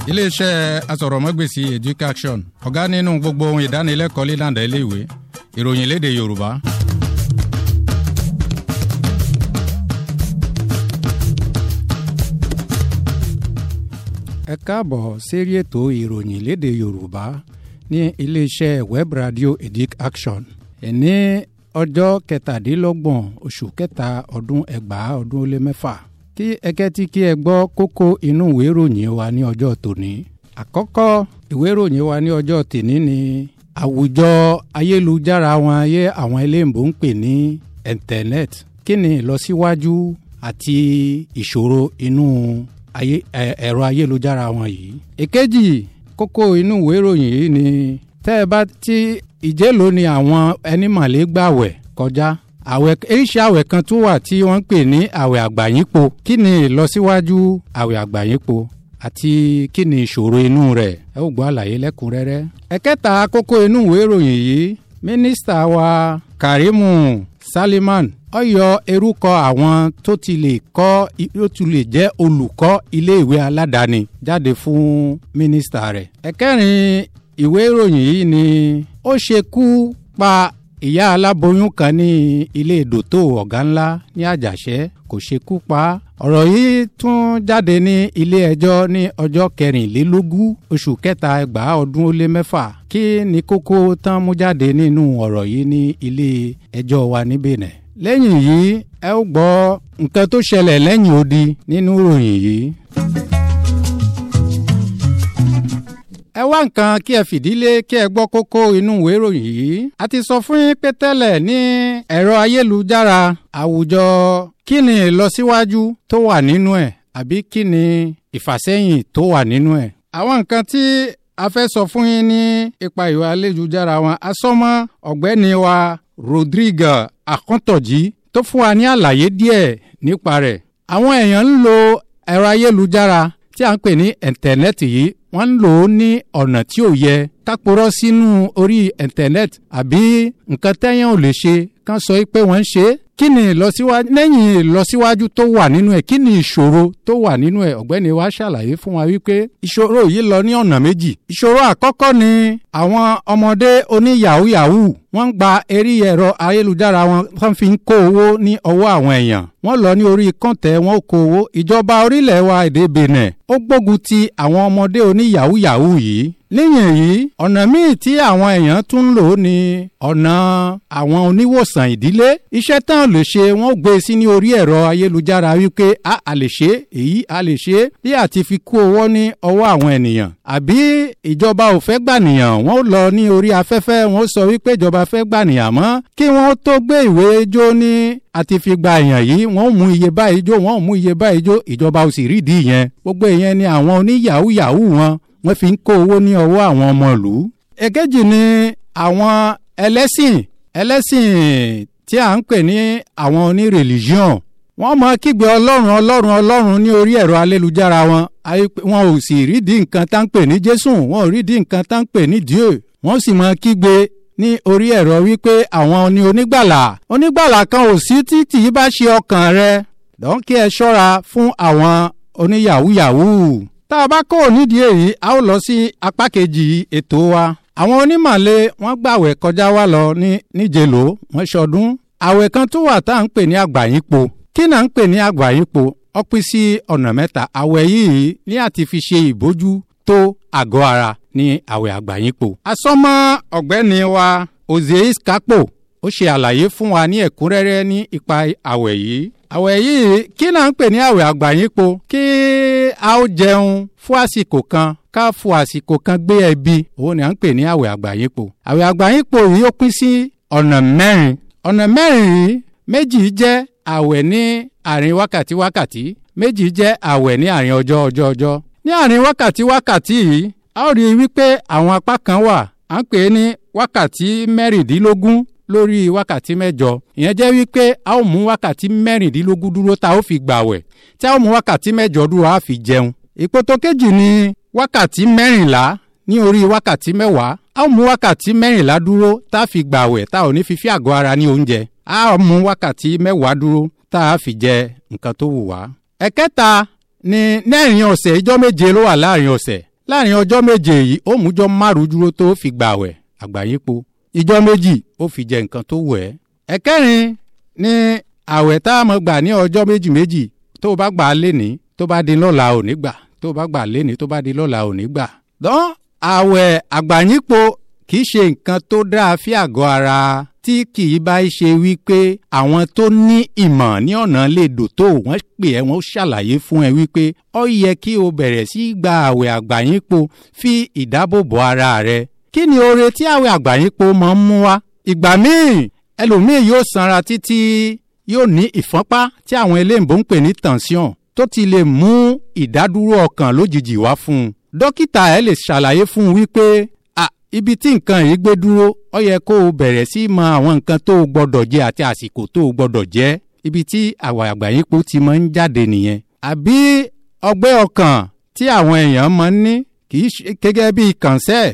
iléeṣẹ́ asọ̀rọ̀mọ́gbèsì education ọ̀gá nínú gbogbo ohun ìdánilẹ́kọ̀ọ́ lílànà iléèwé ìròyìn léde yorùbá. ẹ káàbọ̀ sérí ètò ìròyìn léde yorùbá ní iléeṣẹ́ web radio education ẹ̀ní ọjọ́ kẹtàdínlọ́gbọ̀n oṣù kẹta ọdún ẹgbàá ọdún ó lé mẹ́fà kí ẹkẹ́ tí kí ẹ gbọ́ kókó inú ìwé ìròyìn wa ní ọjọ́ tòní. àkọ́kọ́ ìwé ìròyìn wa ní ọjọ́ tòní ni àwùjọ ayélujára wọn ayé àwọn eléyìnbó ń pè ní internet kí ni ìlọsíwájú àti ìṣòro inú ẹ̀rọ ayélujára wọn yìí. èkejì kókó inú ìwé ìròyìn yìí ni tẹ́ ẹ bá tí ìjẹ́lò ni àwọn ẹni màlẹ́ gbàwẹ̀ kọjá àwẹ̀ iṣẹ́ àwẹ̀ kan tó wà tí wọ́n ń pè ní àwẹ̀ àgbàyínpo kí ni ìlọsíwájú àwẹ̀ àgbàyínpo àti kí ni ìṣòro inú rẹ̀ ẹ ó gbọ́ àlàyé lẹ́kùnrẹ́rẹ́. ẹ̀kẹta kókó inú ìwé ìròyìn yìí mínísítà wa Karimu Saliman ó yọ erúkọ àwọn tó ti lè kọ́ tó ti lè jẹ́ olùkọ́ iléèwé aládàáni jáde fún mínísítà rẹ̀. ẹ̀kẹrin ìwé ìròyìn yìí ni ó ṣekú pa ìyá aláboyún kan ní ilé ìdòtò ọ̀gá ńlá ní àjàṣẹ́ kò ṣekú pa á. ọ̀rọ̀ yìí tún jáde ní ilé ẹjọ́ ní ọjọ́ kẹrìnlélógún oṣù kẹta ẹgbàá ọdún ó lé mẹ́fà kí ni kókó tán mú jáde nínú ọ̀rọ̀ yìí ní ilé ẹjọ́ wa ní Benin. lẹ́yìn yìí ẹ ó gbọ́ nǹkan tó ṣẹlẹ̀ lẹ́yìn odi nínú ìròyìn yìí. ẹ wá nǹkan kí ẹ fìdílé kí ẹ gbọ́ kókó inú ìwé ìròyìn yìí. a ti sọ fún yín pé tẹ́lẹ̀ ní ẹ̀rọ ayélujára àwùjọ kí ni ìlọsíwájú tó wà nínú ẹ̀ àbí kí ni ìfàsẹ́yìn tó wà nínú ẹ̀. àwọn nǹkan tí a fẹ́ sọ fún yín ní ipa ìwà ayélujára wọn asọ́mọ́ ọ̀gbẹ́ni wa Rodrigue Akọ́ntọ̀jí tó fún wa ní àlàyé díẹ̀ nípa rẹ̀. àwọn èèyàn ń lo ẹ̀rọ ayélujára tí a ń pè ní ìntẹ̀nẹ́ẹ̀tì yìí wọ́n ń lò ó ní ọ̀nà tí ò yẹ kápòrọ́ sínú orí ìntẹ̀nẹ́ẹ̀tì àbí nǹkan tẹ́yàn ò lè ṣe kán sọ pé wọ́n ń ṣe é kí ni ìlọsíwájú lẹ́yìn ìlọsíwájú tó wà nínú ẹ̀ kí ni ìṣòro tó wà nínú ẹ̀ ọ̀gbẹ́ni wa ṣàlàyé fún wa wípé ìṣòro yìí lọ ní ọ̀nà méjì ìṣòro àkọ́kọ́ ni àwọn ọmọdé oní yahoo yahoo wọ́n ń gba eré ẹ̀rọ ayélujára wọn wọ́n fi ń kó owó ní ọwọ́ àwọn èèyàn wọ́n lọ ní orí kọ́ńtẹ̀ wọn kó owó ìjọba orílẹ̀ wa èdè Benin ó gbógun ti àwọn ọmọdé oní yahoo yahoo yìí lẹ́yìn èyí ọ̀nà míì tí àwọn èèyàn tún ń lò ní ọ̀nà àwọn oníwòsàn ìdílé iṣẹ́ tán lè ṣe wọ́n gbé sí ní orí ẹ̀rọ ayélujára wípé a a lè ṣe èyí a lè ṣe bí àti fi kó owó ní ọwọ́ àwọn ènìyàn àbí ìjọba ò fẹ́ gbànìyàn wọ́n lọ ní orí afẹ́fẹ́ wọ́n sọ wípé ìjọba fẹ́ gbànìyàn mọ́ kí wọ́n tó gbé ìwé jó ní àti fi gba èèyàn yìí wọ́n mú iye báyìí jó wọ́n mú iye báyìí jó ìjọba ò sì rídìí yẹn gbogbo ìyẹn ni àwọn oníyàwó yahoo wọn wọ́n fi ń kó owó ní ọwọ́ àwọn ọmọ ìlú. èkejì ni àwọn ẹlẹ́sìn ẹlẹ́sìn tí à ń pè ní àwọn onírèlíjíọ̀n wọ́n mọ kígbe ọlọ́run ọlọ́run ọlọ́run ní orí ẹ̀rọ ayélujára wọn wọn ò sì rídìí nǹkan tá ń pè ní jésù wọn ò rídìí nǹkan tá ń pè ní dieu wọ́n sì mọ kígbe ní orí ẹ̀rọ wípé àwọn ni onígbàlà onígbàlà kan ò sí títí bá ṣe ọkàn rẹ dọ́ńkì ẹ ṣọ́ra fún àwọn oníyàwúyàwú tá a bá kó nídìí èyí a ó lọ sí apá kejì ètò wa. àwọn onímọ̀lẹ́ wọ́n gbàwẹ̀ kọjá wá lọ ní níjẹ̀ló wọ́n ṣọdún. àwẹ̀ kan tó wà tá à ń pè ní àgbàyínpo. kí náà ń pè ní àgbàyínpo ó pín sí ọ̀nà mẹ́ta. àwẹ̀ yìí ní àti fi ṣe ìbójú tó àgọ́ ara ní àwẹ̀ àgbàyínpo. asọ́mọ́ ọ̀gbẹ́ni wa ozeis kapo ó ṣe àlàyé fún wa ní ẹ̀kúnrẹ́rẹ́ ní ipa àwẹ̀ yìí àwẹ̀ yìí kí náà ń pè ní àwẹ̀ àgbàyínpo kí a ó jẹun fún àsìkò kan ká fún àsìkò kan gbé ẹbí òun ni à ń pè ní àwẹ̀ àgbàyínpo àwẹ̀ àgbàyínpo yìí ó pín sí ọ̀nà mẹ́rin ọ̀nà mẹ́rin yìí méjì jẹ́ àwẹ̀ ní àárín wákàtí wákàtí méjì jẹ́ àwẹ̀ ní àárín ọjọ́ ọjọ́ ọjọ́ ní àárín wákàtí wákàtí yìí a ó rí i wípé àwọn apá kan wà à ń pè é ní wákàtí mẹ́rìndínlógún lórí wákàtí mẹ́jọ ìyẹn jẹ́ wípé a ó mú wákàtí mẹ́rìndínlógún dúró tá a ó fi gbàwẹ̀ tí a ó mú wákàtí mẹ́jọ dúró a fi jẹun. ìpòtò kejì ni wákàtí mẹ́rìnlá ní orí wákàtí mẹ́wàá a ó mú wákàtí mẹ́rìnlá dúró tá a fi gbàwẹ̀ tá a ò ní fi fi àgọ́ ara ní oúnjẹ a ó mú wákàtí mẹ́wàá dúró tá a fi jẹ nǹkan tó wù wá. ẹ̀kẹta ni lẹ́rìn ọ̀sẹ̀ ijọ́ méje ló wà láàrin ọ̀sẹ̀ láàrin ọjọ́ méje yìí ó mújọ́ márùn dúró tó fi gbààwẹ̀ àgbáyépo ìjọ́ méjì ó fi jẹ nǹkan tó wẹ̀ ẹ́. ẹ̀kẹrin ni àwẹ̀ tá a mọ̀ gbà ní ọjọ́ méjì méjì tó o bá gbà á léni tó bá di lọ́la ò ní gbà tó o bá gbà á léni tó bá di lọ́la ò ní gbà. dán àwẹ̀ àgbáyépo kì í ṣe nǹkan tó dáa fí àgọ́ ara tí kì í bá ṣe wípé àwọn tó ní ìmọ̀ ní ọ̀nà lè dò tó wọ́n pè ẹ́ wọ́n ṣàlàyé fún ẹ wípé ó yẹ kí o bẹ̀rẹ̀ sí gba àwẹ̀ àgbáyépo fi ìdáàbòbò ara rẹ. kí ni oore tí àwẹ̀ àgbáyépo máa ń mú wá? ìgbà míì ẹlòmíì yóò sanra títí yóò ní ìfọ́npá tí àwọn eléǹbó ń pè ní tension tó ti lè mú ìdádúró ọkàn lójijì wá fún un. dókítà ẹ lè ṣàlàyé fún un wípé ibi tí nǹkan yìí gbé dúró ó yẹ kó o bẹ̀rẹ̀ sí mọ àwọn nǹkan tó o gbọ́dọ̀ jẹ àti àsìkò tó o gbọ́dọ̀ jẹ ibi tí àwọ̀ àgbáyépo ti máa ń jáde nìyẹn. àbí ọgbẹ́ ọkàn tí àwọn èèyàn máa ń ní kì í ṣe gẹ́gẹ́ bí kànṣẹ́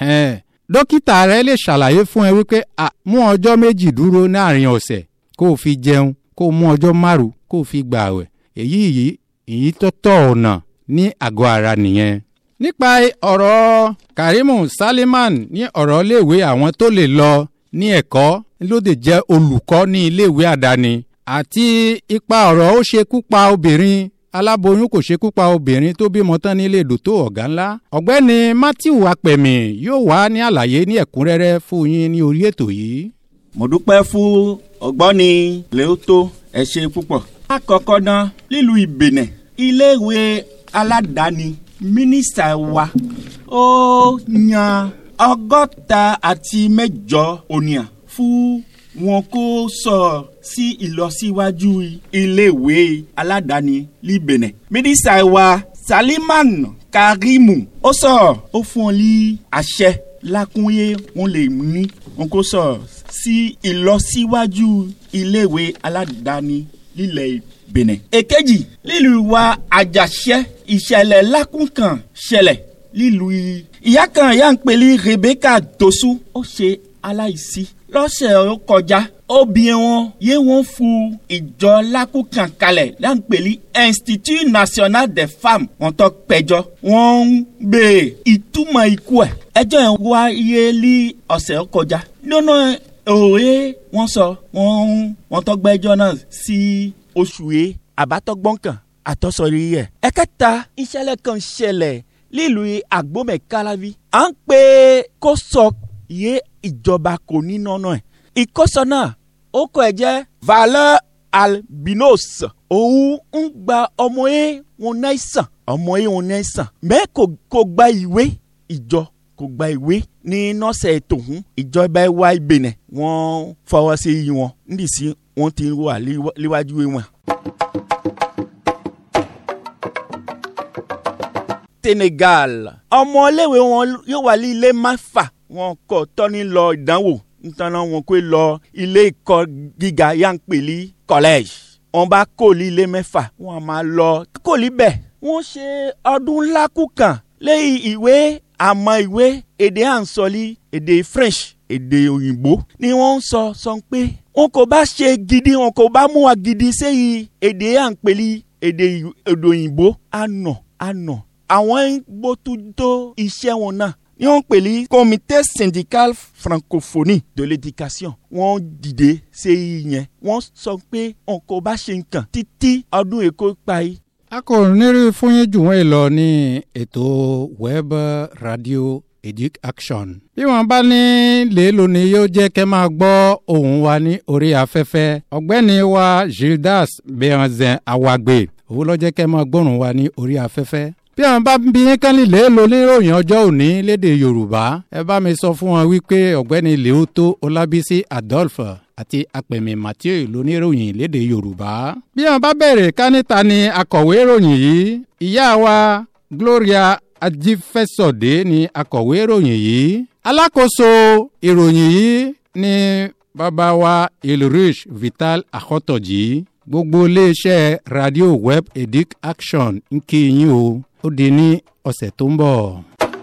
dókítà rẹ lè ṣàlàyé fún ẹ wípé mú ọjọ́ méjì dúró láàrin ọ̀sẹ̀ kó o fi jẹun kó o mú ọjọ́ márùn kó o fi gbààwẹ̀ èyí yìí èyí tó tọ́ ọ̀nà ní àgọ́ ara nìyẹn nípa ọ̀rọ̀ Karimu Saliman ní ọ̀rọ̀ iléèwé àwọn tó lè lọ ní ẹ̀kọ́ lóde jẹ́ olùkọ́ ní iléèwé àdáni àti ipa ọ̀rọ̀ ó ṣekú pa obìnrin aláboyún kò ṣekú pa obìnrin tó bímọ tán nílé dòtó ọ̀gá ńlá ọ̀gbẹ́ni Matthew Apẹ̀mí yóò wá ní àlàyé ní ẹ̀kúnrẹ́rẹ́ fún yín ní orí ètò yìí. mo dúpẹ́ fún ọ̀gbọ́ni Lẹ́ótó ẹ ṣé púpọ̀. àkọ́kọ́ náà nílùú Ìbẹ̀nẹ̀ iléèwé aládàáni mínísítà wa ó yan ọgọ́ta àti mẹ́jọ ònìyàn fún wọn kó sọ sí ìlọsíwájú iléèwé aládàáni líbẹ̀nẹ̀. mínísítà wa Saliman Karimu ó sọ ó fún ọ ní àṣẹ lákúnyé wọn lè ní wọn kó sọ sí ìlọsíwájú iléèwé aládàáni lílẹ̀ Benin. èkejì lílùú wa àjàṣẹ́ ìṣẹ̀lẹ̀ lákùnkàn ṣẹlẹ̀ lílùú ìyá kan ìyá ń pèlí Rebecca Tosu ó ṣe aláìsí lọ́sẹ̀ ó kọjá obìnrin wọn yé wọn fún ìjọ lákùnkàn kalẹ̀ là ń pèlí Institut National des Femmes wọn tó péjọ wọn ń béèrè ìtumọ̀ ikú ẹ̀ ẹjọ́ yẹn wáyé ní ọ̀sẹ̀ ó kọjá nínú òwe wọn sọ wọn wọn tó gbẹ́jọ́ náà sí oṣù yìí àbátọ́gbọ́n kan àtọ́sọ̀rí yẹ. ẹ̀kẹta ìṣẹ̀lẹ̀ kan ṣẹlẹ̀ nílùú agbomẹ̀kálávi. à ń pè kó sọ yé ìjọba kò ní nọ́nà ẹ̀. ìkọ́sọ náà ó kọ́ ẹ jẹ́ valeur albinos. òun ń gba ọmọ yẹn wọn náà sàn ọmọ yẹn wọn náà sàn. mẹ́ kò gba ìwé ìjọ kò gba ìwé ní nọ́ọ̀sẹ̀ tòun ìjọba wa Benin wọ́n fọwọ́ sí i wọn nídìí sí wọ́n ti wà níwájú wọn. Senegal ọmọléwé wọn yóò wà ní ilé máfà wọn kò tọ́ni lọ ìdánwò nítorí wọn kò lọ ilé ẹ̀kọ́ gíga yankpeli college wọn bá kó ní ilé mẹ́fà wọn máa lọ kó níbẹ̀ wọ́n ṣe ọdún ńlá kú kan lẹ́yìn ìwé àmọ́ ìwé èdè à ń sọ ní èdè French èdè òyìnbó ni wọ́n ń sọ sọ pé wọn kò bá ṣe gidi wọn kò bá mú wa gidi sẹ́yìn èdè à ń pè ní èdè òyìnbó àná àná àwọn ń gbótútó iṣẹ́ wọn náà ni wọ́n pè ní comité syndical francophonie de l'éducation wọ́n dìde sẹ́yìn yẹn wọ́n sọ pé wọn kò bá ṣe nǹkan títí ọdún èkó parí a kò nírí fún yín jù wọ́n lọ ní ètò web radio educ action. bí wọ́n bá ní lèèlò ni yóò jẹ́ kẹ́ máa gbọ́ ohùn wa ní orí afẹ́fẹ́ ọ̀gbẹ́ni wa gildas bẹ̀rẹ̀zẹ̀ awagbe òun ló jẹ́ kẹ́ máa gbọ́rùn wa ní orí afẹ́fẹ́. bí wọ́n bá bí yín kán lè lèèlò níròyìn ọjọ́ òní lédè yorùbá ẹ bá mi sọ fún wọn wípé ọ̀gbẹ́ni lèótó ọlábísí adolphe àti apẹ̀mí mathieu lóníròyìn lédè yorùbá. bí wọn bá bẹ̀rẹ̀ kánìta ni akọ̀wé ìròyìn yìí ìyá wa gloria ajífẹ́sọ̀dé ni akọ̀wé ìròyìn yìí. alákòóso ìròyìn yìí ni bàbá wa ilrich vital akọ́tọ̀jì gbogbo iléeṣẹ́ radio web edic action ń kí yín o ó di ní ọ̀sẹ̀ tó ń bọ̀.